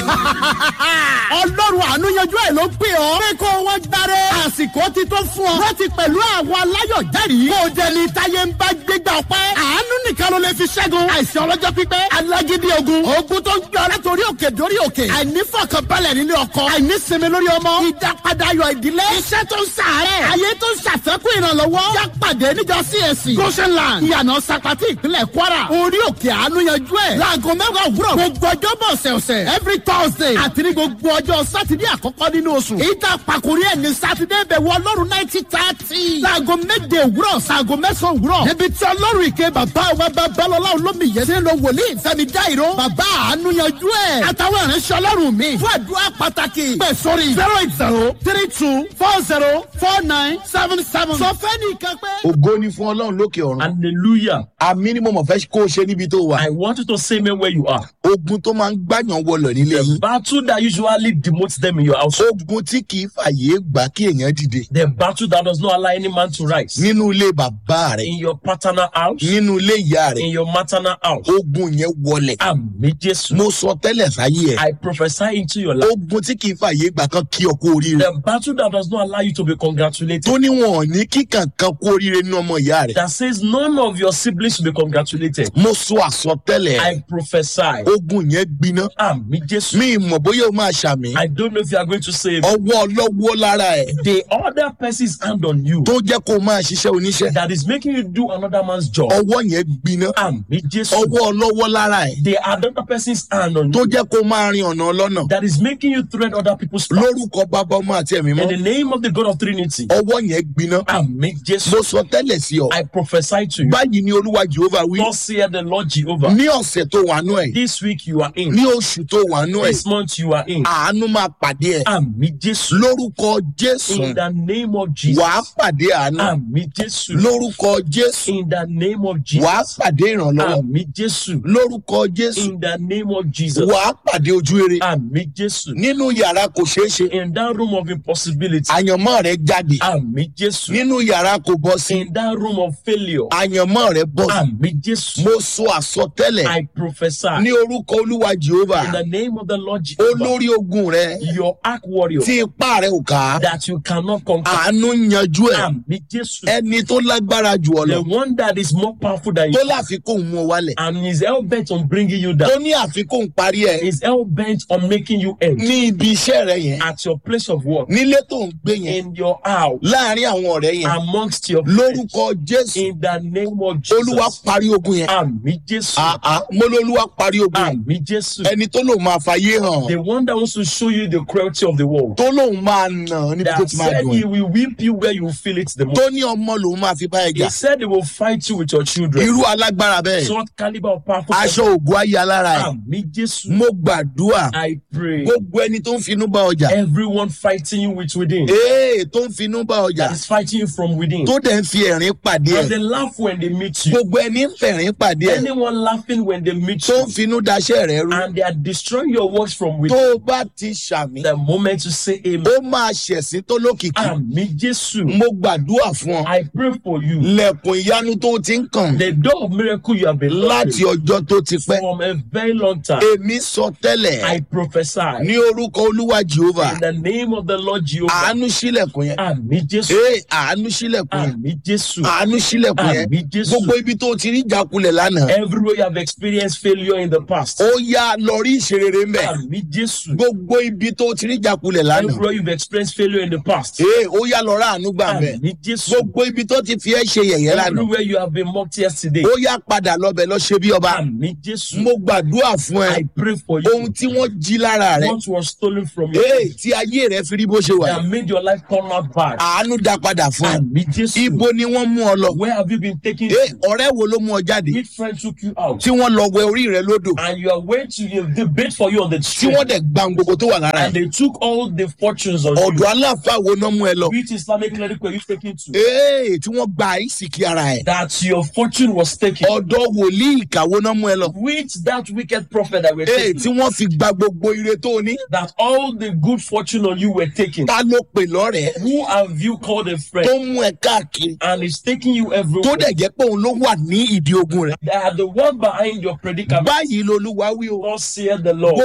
ọlọ́run àánú yanjú ẹ̀ ló pè ọ́. pé kó wọ́n gbáre. àsìkò ti tó fún ọ. láti pẹ̀lú àwọn aláyọ̀ jẹ́rìí. kó o jẹ ní táyé ń bá gbégbá ọpẹ́. àánú nìkan ló lè fi ṣẹ́gun. àìsàn ọlọ́jọ́ pípẹ́. alágídí ogun. ogun tó ń gbé ọ látòrí òkè dórí òkè. àìnífọ̀kànbalẹ̀ nínú ọkọ. àìnísinmi lórí ọmọ. ìdápadà ayọ̀ ìdílé. iṣẹ́ tó ń sàárẹ̀. ayé tó ń ṣàfẹ́kù ìrànlọ́wọ́. yá pàdé níjọ CAC. goshenland. ìyànà sapati ìpínlẹ̀ kwara. orí òkè àánú yanjú ẹ̀. láago mẹ́wàá òwúrọ̀. gbogbo ọjọ́ bọ̀ ọ̀sẹ̀ọ̀sẹ̀. every thursday. àti ní gbogbo ọjọ́ sátidé àkọ́kọ́ nínú oṣù. ìta pàkórí ẹ̀ ní sátidé bẹ̀ wọ ọlọ́run náìtì tààtì. láago méje òwúrọ̀ sáago mẹ́sàn-án òwúrọ̀. níbi tí ọlọ́run ìké bàbá wa babalọ́lá olómi yẹn ti ń lo wòlíì fẹ́mi dáìró. bàbá àánú yanjú ẹ̀. àtàwọn ìránṣẹ́ ọlọ́run mi. fún àdúrà pàtàkì. pẹ̀ sórí zero eight zero three two four zero four nine seven seven. sọ fẹ́ nìkan pé. ògo ni fún ọlọ́run lókè ọ̀run. Hallelujah. àmì ni mo mọ̀ fẹ́ kó o ṣe níbi tó wà. I want you to say me where you are. ogun tó máa ń gbàyàn wọlọ̀ nílé The yín. battle that usually demotes them in your house. ogun tí kì í fàyè gbà kí èèyàn dìde. The battle that does not allow any man to rise. nínú ilé bàbá rẹ̀ In your paternal house. nínú ilé ìyá rẹ̀ In your maternal house. ogun yẹn wọlẹ̀. Àmì Jésù. mo sọ tẹ́lẹ̀ sáyé ẹ̀. I prophesy into your life. ogun tí kì í fàyè gbà kan kí ọ kú oríire. The battle that does not allow you to be congratulated. tó níwọ̀n ní kíkàn kan kú oríire nínú ọmọ ìyá rẹ̀. That says none of your siblings should be congratulated. mo sọ àsọtẹ́lẹ̀ I prophesy. ogun yẹn gbiná. Àmì Jésù. mi mọ̀ bóyá o máa ṣàmì. I don't know if you are going to say it. ọwọ́ ọlọ́wọ́ lára ẹ̀ The other person's hand on you tó jẹ́ kó o máa ṣiṣẹ́ oníṣẹ́. that is making you do another man's job. ọwọ́ yẹn gbiná. Àmì Jésù. ọwọ́ ọlọ́wọ́ lára ẹ̀ The other person's hand on tó you jẹ́ kó o máa rin ọ̀nà ọlọ́nà. that is making you thread other people's path. lórúkọ bàbá ọmọ àti ẹ̀mí In mọ́ the name of the God of Trinity. ọwọ́ yẹn gbiná. Àmì Jésù. mo sọ tẹ́lẹ̀ sí ọ. I prophesy to you. báyìí ni olúwa jehova wí. Thus saith the Lord Jehovah. ní ọ̀sẹ̀ tó wà nú ẹ̀ This week you are in. ní oṣù tó wà nú ẹ̀ This month you are in. àánú máa pàdé ẹ̀. Àmì Jésù. lórúkọ jésù In the name of Jesus. wàá pàdé àánú. Àmì Jésù. lórúkọ jésù In the name of wàá Jesus. pàdé ìrànlọ́wọ́. Àmì Jésù. lórúkọ jésù In the name of Jesus. wàá pàdé ojú rere. Àmì Jésù. nínú yàrá kò ṣeé ṣe In that room of impossibility. àyànmọ́ rẹ jáde. Àmì Jésù. nínú yàrá kò bọ́ sí In that room of failure. àyànmọ́ rẹ bọ́ sí. Àmì Jésù. mo sọ àsọtẹ́lẹ̀ I prophesy. ní orúkọ olúwa jehova In the name of the Lord Jehovah. olórí ogun rẹ Your arch warrior. tí ipá rẹ ò ká That you cannot conquer. àánú yanjú ẹ Àmì Jésù. ẹni tó lágbára jù ọ The lọ one that is more powerful than tó you. láfikún mú ọ wálẹ̀ And is hell bent on bringing you down. tó ní àfikún parí ẹ Is hell bent on making you end. ní ibi iṣẹ́ rẹ yẹn At your place of work. nílé tó ń gbé yẹn In your house. láàrin àwọn ọ̀rẹ́ yẹn Amongst your friends. lórúkọ jésù In the name of olúwa Jesus. parí ogun yẹn Àmì Jésù. àá mo ló olúwa parí ogun yẹn Àmì Jésù. ẹni tó lòun máa fàyè hàn The one that wants to show you the cruelty of the world. tó lòun máa nà ọ́ níbi tó That ti máa said dùn he ẹ́ will whip you where you feel it the most. tó ní ọmọ lòun máa fi bá ẹ jà He said he will fight you with your children. irú alágbára bẹ́ẹ̀ Short caliber of powerful. aṣọ ògùn ayé alára ẹ̀ Àmì Jésù. mo gbàdúrà I pray. gbogbo ẹni tó ń finú bá ọjà Everyone fighting you with within. ee tó ń finú bá ọjà That is fighting you from within. tó dẹ̀ ń fi ẹ̀rín pàdé And ẹ̀ they laugh when they meet you. gbogbo ẹni ń fẹ̀rín pàdé ẹ̀ Anyone laughing when they meet tó you. ń finú daṣẹ́ rẹ̀ rú And they are destroying your works from tó within. o bá ti ṣàmì The moment you say amen. ó máa ṣẹ̀sín tó lókìkí Àmì Jésù. mo gbàdúrà fún ọ I pray for you. lẹ̀kùn ìyanu tó ti ń kàn The door of miracle you have been láti knocking ọjọ́ tó ti pẹ́ from a very long time. èmi sọ tẹ́lẹ̀ I prophesy ní orúkọ olúwa jehova in the name of the Lord Jehovah. àánú sílẹ̀kùn yẹn Àmì Jésù. ee àánú sílẹ̀kùn yẹn Àmì Jésù. àánú sílẹ̀kùn yẹn Àmì Jésù. gbogbo ibi tó ti rí ìjákulẹ̀ lánàá Everywhere you have experienced failure in the past. ó yá lọ rí ìṣerere ń bẹ̀ Àmì Jésù. gbogbo ibi tó ti rí ìjákulẹ̀ lánàá Everywhere you've experienced failure in the past. ee ó yá lọ rà àánú gbà ń bẹ̀ Àmì Jésù. gbogbo ibi tó ti fi ẹ́ ṣe yẹ̀yẹ́ lánàá Everywhere you have been mocked yesterday. ó yá padà lọ́bẹ̀ lọ ṣe bí ọba Àmì Jésù. mo gbàdúrà fún ẹ I pray for ohun you. tí wọ́n jí lára rẹ What was stolen from you. ee tí ayé rẹ fi rí bó ṣe wà That made your life turn out bad. àánú dá padà fún ẹ Àmì Jésù. ibo ni wọ́n mú ọ lọ Where have you been taken? ee ọ̀rẹ́ wo ló mú ọ jáde Which friend took you out? tí wọ́n lọ wẹ orí rẹ lódò And you are waiting to they bait for you on the tí street. wọ́n dẹ̀ gba gbogbo tó wà lára And ẹ they took all the fortunes on ọ̀dọ̀ you. aláàfáà wo náà mú ẹ lọ Which Islamic clinic were you taken to? ee tí wọ́n gba ìsìnkí ara ẹ That your fortune was taken. ọ̀dọ̀ wòlíì ìkàwé náà mú ẹ lọ Which that wicked prophet that were ee tí taken. wọ́n fi gba gbogbo ire tó o ní That all the good fortune on you were taken. ta ló pè lọ́rẹ̀ẹ́ Who have you called a tó friend? mú ẹ káàkiri And is taking you tó everywhere. dẹ̀ jẹ́ pé òun ló wà ní ìdí ogun rẹ̀ They are the one behind your predicament. báyìí lolúwa wí o Thus saith the Lord.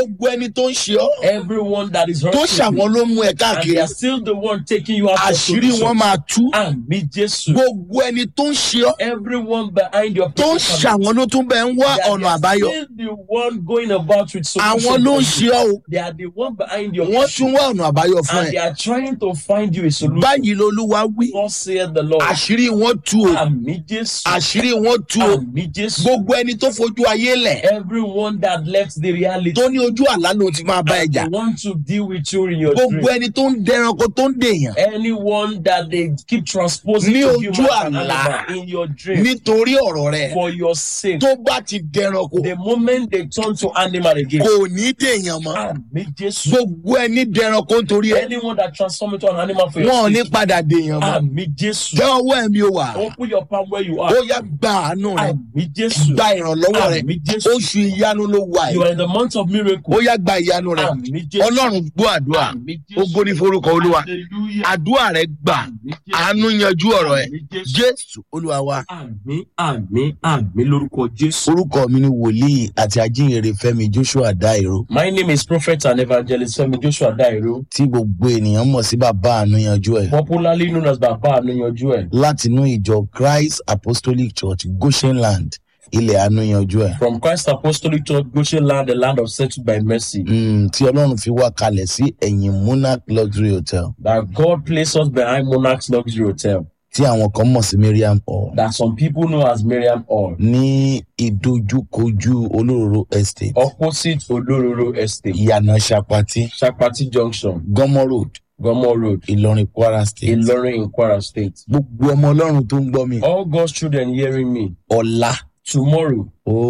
gbogbo ẹni tó ń ṣe ọ́ Everyone that is tó hurting ṣàwọn you, ló mú ẹ and they káàkiri are still the one taking you out of àṣírí wọn solution. máa tú Àmì Jésù. gbogbo ẹni tó ń ṣe ọ́ Everyone behind your tó ń predicament, ṣàwọn ló tún bẹ ń wá they are- ọ̀nà they are àbáyọ still the one going about with àwọn solution. ló ń for ṣe you. ọ́ o They are the one behind your wọ́n issue, tún wá ọ̀nà àbáyọ fún and ẹ they are trying to find you a solution. báyìí lolúwa wí God said the Lord. àṣírí wọn tú o Àmì Jésù. àṣírí wọn tú o Àmì Jésù. gbogbo ẹni tó fojú ayé lẹ̀ Everyone that left the reality. tó ní ojú àlá ló ti máa bá ẹ jà They want to deal with you in your gbogbo dream. ẹni tó ń dẹranko tó ń dèèyàn Anyone that they keep transposing Ní to ojú human and àlá. animal in your dream nítorí ọ̀rọ̀ rẹ̀ for your sake. tó bá ti dẹranko The moment they turn to animal again. kò ní dèèyàn mọ́ Àmì Jésù. gbogbo ẹni dẹranko nítorí ẹ Anyone that transform into an animal for your wọn ò ní sake. padà dèèyàn mọ́ Àmì Jésù. jẹ́ ọwọ́ ẹ̀mí o wà Open your palm where you ó are. yá gba àánú rẹ Àmì Jésù. gba ìrànlọ́wọ́ rẹ Àmì Jésù. oṣù ìyanu ló wà You yìí are in the month of miracle. ó yá gba ìyanu rẹ Àmì Jésù. ọlọ́run gbọ́ àdúrà Àmì ó Jésù. gbóni forúkọ olúwa Hallelujah. àdúrà rẹ gbà Àmì Jésù. àánú yanjú ọ̀rọ̀ ẹ Àmì Jésù. jésù olúwa wa Àmì àmì àmì lórúkọ Jésù. orúkọ mi ni wòlíì àti ajínrere fẹmi joshua dairo My name is Prophet and Evangelist Femi Joshua Dairo, tí gbogbo ènìyàn mọ̀ sí bàbá àánú yanjú ẹ̀ popularly known as Baba Anuyanju ẹ̀, látinú ìjọ christ apostolic church goshenland ilẹ̀ àánú yanjú ẹ̀ from Christ Apostolic Church, Goshen Land, the land of settled by mercy, Mm, tí ọlọ́run fi wá kalẹ̀ sí ẹ̀yìn monarch luxury hotel that God placed us behind Monarch's Luxury Hotel, tí àwọn kan mọ̀ sí miriam hall that some people know as Miriam Hall, ní ìdojúkojú olóróró estate opposite Olororo Estate, ìyànà sapati Shakpati Junction, gọmọ road Gomo Road, ìlọrin kwara state Ilorin in Kwara State. gbogbo ọmọ ọlọ́run tó ń gbọ́ mi All God's children hearing me, ọ̀la tomorrow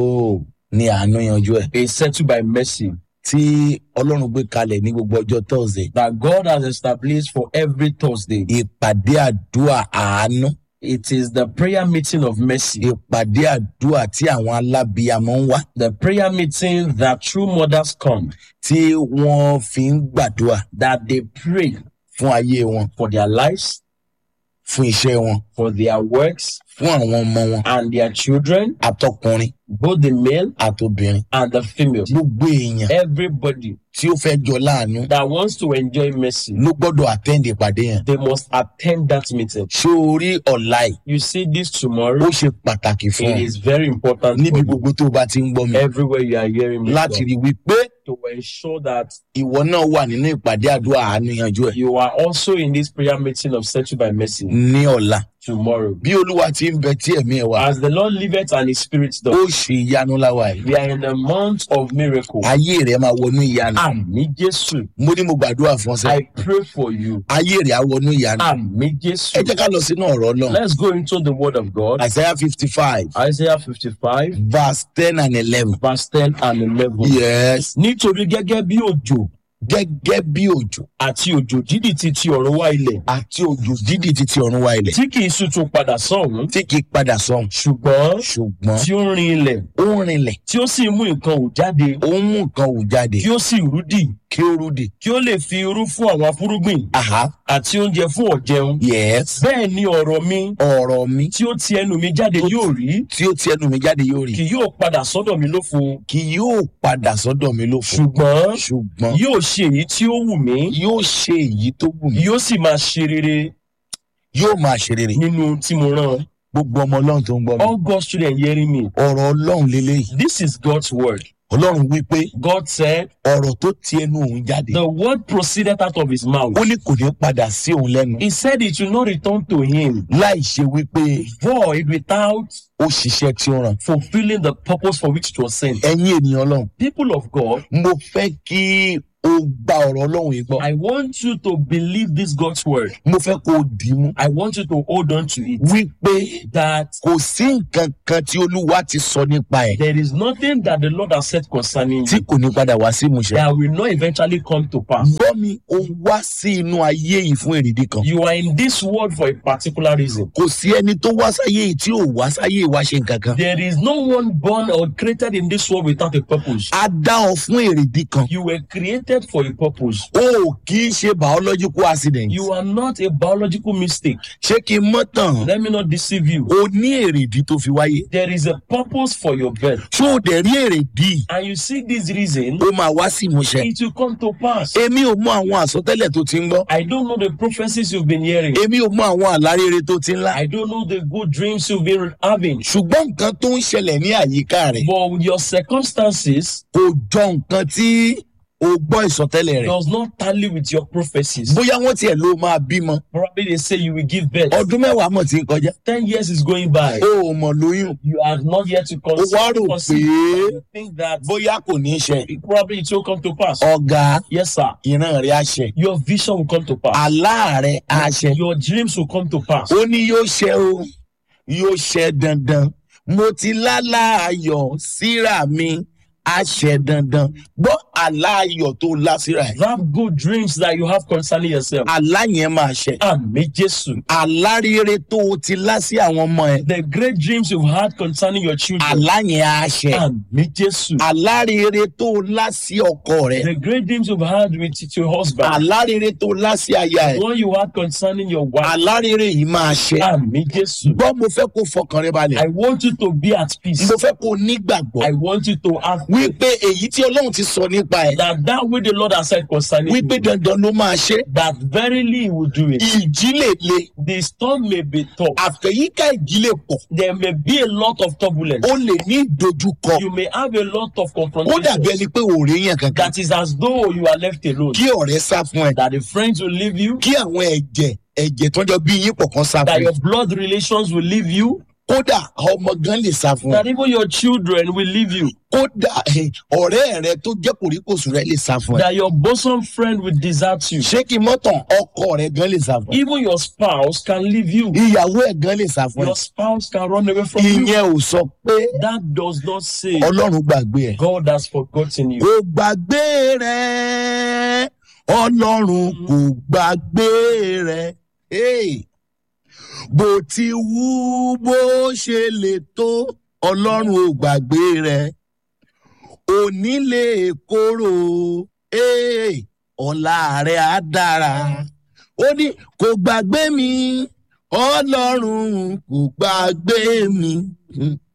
ó ní àánú yanjú ẹ̀ is settled by mercy, tí ọlọ́run gbé kalẹ̀ ní gbogbo ọjọ́ thursday that God has established for every Thursday. ìpàdé àdúrà àánú It is the prayer meeting of mercy. ìpàdé àdúrà tí àwọn alábìyamọ ń wá the prayer meeting that true mothers come, tí wọ́n fi ń gbàdúrà that they pray fún ayé wọn for their lives, fún iṣẹ́ wọn for their works, fún àwọn ọmọ wọn and their children, àtọkùnrin both the male àtobìnrin and the female. gbogbo èèyàn Everybody tí ó fẹ́ jọ láàánú that wants to enjoy mercy, ló gbọ́dọ̀ attend ìpàdé yẹn they must attend that meeting. ṣé orí ọ̀la yìí You see this ó tomorrow, ṣe pàtàkì fún it ọ is very important níbi for you, gbogbo tó o bá ti ń gbọ́ mi everywhere you are hearing me láti from, rí wípé to ensure that ìwọ náà wà nínú ìpàdé àdúrà àánú yanjú ẹ̀ you are also in this prayer meeting of settled by mercy ní ọ̀la tomorrow. bí olúwa ti ń bẹ tí ẹ̀mí ẹ̀ wá As the Lord liveth and his spirit ó does, ṣe ìyanu láwa yìí we are in the month of miracle. ayé rẹ̀ máa wọnú ìyanu Àmì Jésù. mo ní mo gbàdúrà fún ọ sẹ́ I pray for you. ayé rẹ̀ á wọnú ìyanu Àmì ẹ Jésù. jẹ́ ká lọ sínú ọ̀rọ̀ náà Let's go into the word of God. isaiah fifty five Isaiah 55, verse ten and eleven verse 10 and 11. yes Nítorí gẹ́gẹ́ bí òjò gẹ́gẹ́ bí òjò àti òjò dídì ti ti ọ̀run wá ilẹ̀ àti òjò dídì títí ọ̀run wa ilẹ̀ tí kì í sì tún padà sọ̀hún tí kì í padà sọ̀hún ṣùgbọ́n ṣùgbọ́n tí ó rin ilẹ̀ ó ń rinlẹ̀ tí ó sì mú nǹkan hù jáde ó ń mú nǹkan wù jáde kí ó sì rúdì kí ó rúdi kí ó lè fi irú fún àwọn afúrúgbìn aha àti oúnjẹ fún ọ̀jẹun. yes Bẹ́ẹ̀ ni ọ̀rọ̀ mi ọ̀rọ̀ mi tí ó ti ẹnu mi jáde yóò rí tí ó ti ẹnu mi jáde yóò rí kì yóò padà sọ́dọ̀ mi lófo kì yóò padà sọ́dọ̀ mi lófo ṣùgbọ́n ṣùgbọ́n yóò ṣe èyí tí ó wù mí yóò ṣe èyí tó wù mí yóò sì máa ṣe rere yóò máa ṣe rere nínú ohun tí mo rán. gbogbo ọmọ ọlọ́run tó ń gbọ́ mi All God's children hearing me. ọ̀rọ̀ ọlọ́run lélẹ́yìí This is God's word. ọlọ́run wí pé God said, ọ̀rọ̀ tó ti ẹnu òun jáde The word proceeded out of his mouth. ó ní kò ní padà sí òun lẹ́nu He said it will not return to him láì ṣe wípé void without ó ṣiṣẹ́ tí ó ràn fulfilling the purpose for which it was sent. ẹ̀yin ènìyàn ọlọ́run People of God, mo fẹ́ kí o gba ọ̀rọ̀ ọlọ́run yìí gbọ́ I want you to believe this God's word. mo fẹ́ kó o dì í mú I want you to hold on to it. wípé That kò sí nǹkan kan tí olúwa ti sọ nípa ẹ̀ there is nothing that the Lord has said concerning tí you kò ní padà wá sí ìmúṣẹ. that will not eventually come to pass. gbọ́ mi o wá sí inú ayé yìí fún èrèdí kan You are in this world for a particular reason. kò sí ẹni tó wá sáyé yìí tí ò wá sáyé yìí wá ṣe nǹkan kan There is no one born or created in this world without a purpose. a dá ọ fún èrèdí kan You were created created for a purpose. o kì í ṣe biological accident You are not a biological mistake. ṣé kí n mọ́ tàn Let me not deceive you. o ní èrèdí tó fi wáyé There is a purpose for your birth. ṣé o dẹ̀ rí èrèdí And you see this reason, ó máa wá sí ìmúṣẹ it will come to pass. èmi ò mọ àwọn àsọtẹ́lẹ̀ tó ti ń gbọ́ I don't know the prophecies you've been hearing. èmi ò mọ àwọn àlárere tó ti ń lá I don't know the good dreams you've been having. ṣùgbọ́n nǹkan tó ń ṣẹlẹ̀ ní àyíká rẹ̀ But with your circumstances kò jọ nǹkan tí o gbọ́ ìsọtẹ́lẹ̀ rẹ̀ does not tally with your prophecies. bóyá wọ́n tiẹ̀ ló máa bímọ Probably they say you will give birth. ọdún mẹ́wàá mọ̀ tí ń kọjá Ten years is going by. o ò mọ̀ lóyún You are not yet to o wá rò conceive. pé You think that bóyá kò ní í ṣe probably it will come to pass. ọ̀gá Yes, sir. ìran rẹ̀ á ṣẹ Your vision will come to pass. àlá rẹ̀ á ṣẹ Your dreams will come to pass. ó ní yóò ṣẹ o yóò ṣẹ dandan mo ti lálá ayọ̀ síra mi á ṣẹ dandan gbọ́ àlá ayọ̀ tó lá síra ẹ̀ Have good dreams that you have concerning yourself. àlá yẹn máa ṣẹ Àmì Jésù. àlá rere tó o ti lá sí àwọn ọmọ ẹ The great dreams you've had concerning your children. àlá yẹn á ṣẹ Àmì Jésù. àlá rere tó o lá sí ọkọ rẹ The great dreams you've had with your husband. àlá rere tó o lá sí aya ẹ The one you had concerning your wife. àlá rere yìí máa ṣẹ Àmì Jésù. gbọ́ mo fẹ́ kó fọkàn rẹ balẹ̀ I want you to be at peace. mo fẹ́ kó nígbàgbọ́ I want you to have wípé èyí tí ọlọ́run ti sọ nípa ẹ̀ that that way the Lord has said concerning wípé you, dandan ló máa ṣe that verily he will do it. ìjì lè le The storm may be tough. àfẹ̀yíká ìjì lè pọ̀ There may be a lot of turbulence. ó lè ní ìdojúkọ You may have a lot of ó dàbí confrontations. ẹni pé òòrè yẹn kankan That is as though you are left alone. kí ọ̀rẹ́ sá fún ẹ That the friends will leave you. kí àwọn ẹ̀jẹ̀ ẹ̀jẹ̀ tọ́jọ́ bí yín pọ̀ kan sá That fún ẹ your blood relations will leave you. kódà ọmọ gan lè sá fún ẹ That even your children will leave you. kódà eh, ọ̀rẹ́ rẹ tó jẹ́ kòríkòsùn rẹ lè sá fún ẹ That your bosom friend will desert you. ṣé kí mọ́tàn ọkọ rẹ gan lè sá fún ẹ Even your spouse can leave you. ìyàwó ẹ gan lè sá fún ẹ Your spouse can run away from you. ìyẹn ò sọ pé That does not say ọlọ́run gbàgbé ẹ. God has forgotten you. kò gbàgbé rẹ ọlọ́run kò gbàgbé rẹ Hey! bó ti wú bó ṣe lè tó ọlọ́run ò gbàgbé rẹ òní lè kóró Hey! ọ̀la rẹ á dára ó ní kò gbàgbé mi ọlọ́run kò gbàgbé mi